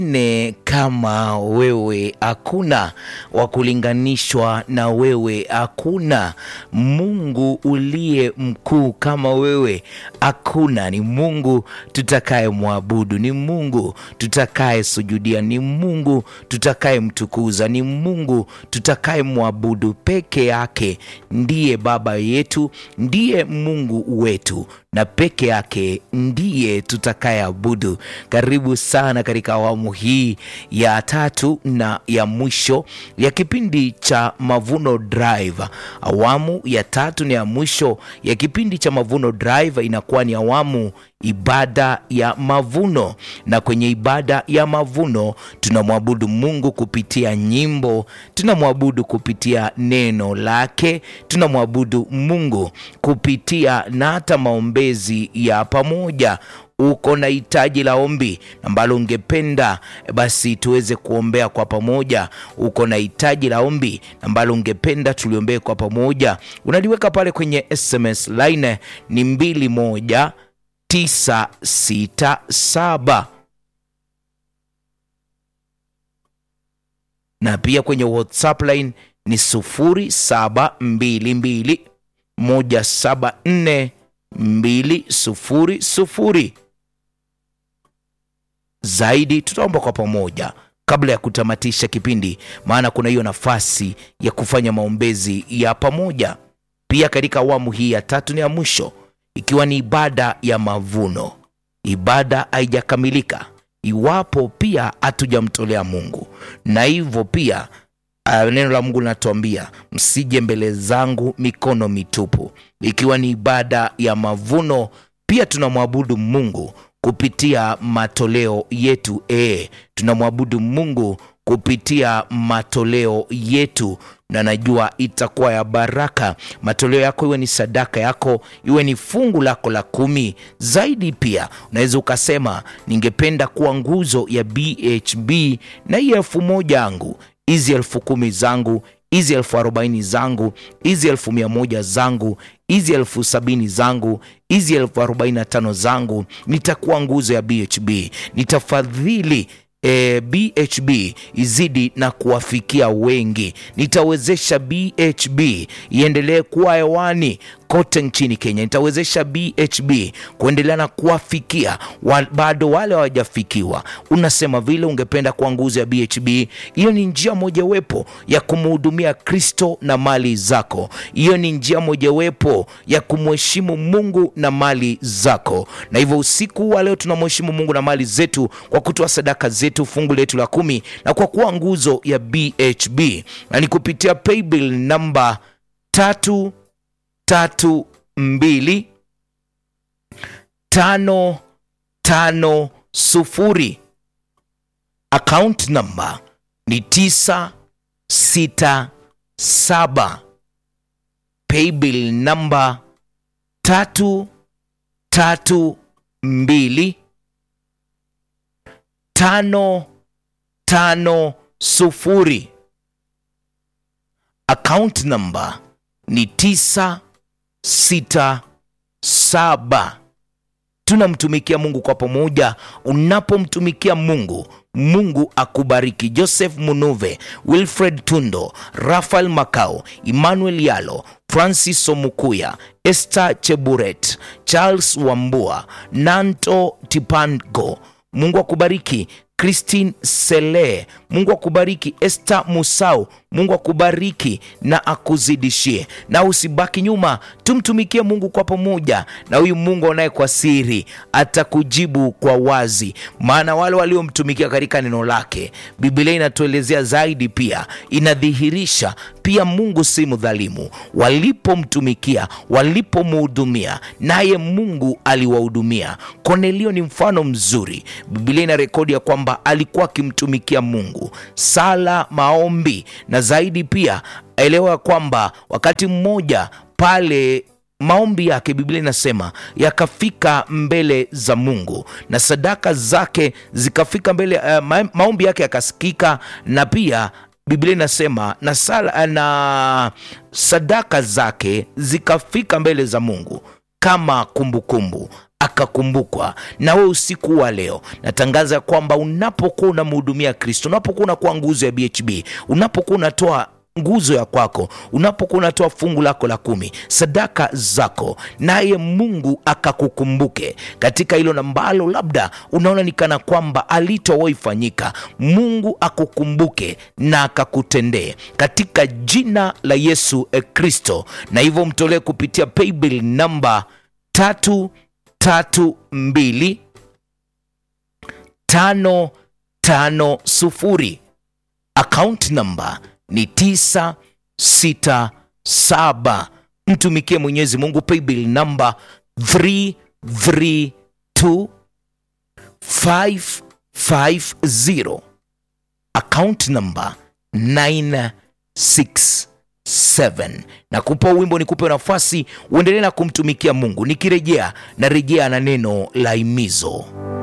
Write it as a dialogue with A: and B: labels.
A: ne kama wewe hakuna, wa kulinganishwa na wewe hakuna. Mungu uliye mkuu kama wewe hakuna. Ni Mungu tutakaye mwabudu, ni Mungu tutakaye sujudia, ni Mungu tutakaye mtukuza, ni Mungu tutakaye mwabudu peke yake. Ndiye Baba yetu, ndiye Mungu wetu na peke yake ndiye tutakayeabudu. Karibu sana katika awamu hii ya tatu na ya mwisho ya kipindi cha Mavuno Drive. Awamu ya tatu na ya mwisho ya kipindi cha Mavuno Drive inakuwa ni awamu ibada ya mavuno, na kwenye ibada ya mavuno tunamwabudu Mungu kupitia nyimbo, tunamwabudu kupitia neno lake, tunamwabudu Mungu kupitia na hata maombezi ya pamoja. Uko na hitaji la ombi ambalo ungependa basi tuweze kuombea kwa pamoja. Uko na hitaji la ombi ambalo ungependa tuliombee kwa pamoja, unaliweka pale kwenye SMS line ni mbili moja tisa sita saba na pia kwenye WhatsApp line ni sufuri saba mbili mbili moja saba nne mbili sufuri sufuri. Zaidi tutaomba kwa pamoja kabla ya kutamatisha kipindi, maana kuna hiyo nafasi ya kufanya maombezi ya pamoja pia katika awamu hii ya tatu na ya mwisho ikiwa ni ibada ya mavuno. Ibada haijakamilika iwapo pia hatujamtolea Mungu, na hivyo pia uh, neno la Mungu linatuambia msije mbele zangu mikono mitupu. Ikiwa ni ibada ya mavuno, pia tunamwabudu Mungu kupitia matoleo yetu. E, tunamwabudu Mungu kupitia matoleo yetu na najua itakuwa ya baraka. Matoleo yako iwe ni sadaka yako, iwe ni fungu lako la kumi. Zaidi pia unaweza ukasema, ningependa kuwa nguzo ya BHB na hii elfu moja yangu, hizi elfu kumi zangu, hizi elfu arobaini zangu, hizi elfu mia moja zangu, hizi elfu sabini zangu, hizi elfu arobaini na tano zangu, nitakuwa nguzo ya BHB, nitafadhili E, BHB izidi na kuwafikia wengi. Nitawezesha BHB iendelee kuwa hewani kote nchini Kenya. Nitawezesha BHB kuendelea na kuwafikia wa, bado wale hawajafikiwa. Unasema vile ungependa kuwa nguzo ya BHB, hiyo ni njia mojawapo ya kumhudumia Kristo na mali zako. Hiyo ni njia mojawapo ya kumheshimu Mungu na mali zako, na hivyo usiku wa leo tunamheshimu Mungu na mali zetu kwa kutoa sadaka zetu, fungu letu la kumi, na kwa kuwa nguzo ya BHB, na ni kupitia paybill namba tatu tatu mbili tano tano sufuri. Account namba ni tisa sita saba. Paybill namba tatu tatu mbili tano tano sufuri. Account namba ni tisa sita saba. Tunamtumikia Mungu kwa pamoja. Unapomtumikia Mungu, Mungu akubariki. Joseph Munuve, Wilfred Tundo, Rafael Makao, Emmanuel Yalo, Francis Omukuya, Esther Cheburet, Charles Wambua, Nanto Tipango. Mungu akubariki. Christine Sele, Mungu akubariki. Esther Musau, Mungu akubariki na akuzidishie, na usibaki nyuma. Tumtumikie Mungu kwa pamoja, na huyu Mungu anaye kwa siri atakujibu kwa wazi, maana wale waliomtumikia katika neno lake, Biblia inatuelezea zaidi, pia inadhihirisha pia Mungu si mdhalimu. Walipomtumikia, walipomhudumia, naye Mungu aliwahudumia. Kornelio ni mfano mzuri. Biblia ina rekodi ya kwamba alikuwa akimtumikia Mungu, sala, maombi na zaidi pia elewa kwamba wakati mmoja pale maombi yake Biblia inasema yakafika mbele za Mungu na sadaka zake zikafika mbele uh, ma maombi yake yakasikika, na pia Biblia inasema na sala na sadaka zake zikafika mbele za Mungu kama kumbukumbu kumbu. akakumbukwa. Na wewe usiku wa leo natangaza kwamba unapokuwa unamhudumia Kristo, unapokuwa unakuwa nguzo ya BHB, unapokuwa unatoa nguzo ya kwako, unapokuwa unatoa fungu lako la kumi, sadaka zako, naye Mungu akakukumbuke katika hilo ambalo labda unaona ni kana kwamba alitowahi fanyika. Mungu akukumbuke na akakutendee katika jina la Yesu eh, Kristo, na hivyo mtolee kupitia paybill namba tatu tatu mbili tano tano sufuri akaunti namba ni 967 mtumikie mwenyezi mungu paybill namba 332550 akaunti namba 967 na kupa wimbo ni kupe nafasi uendelee na kumtumikia mungu nikirejea na rejea na neno la imizo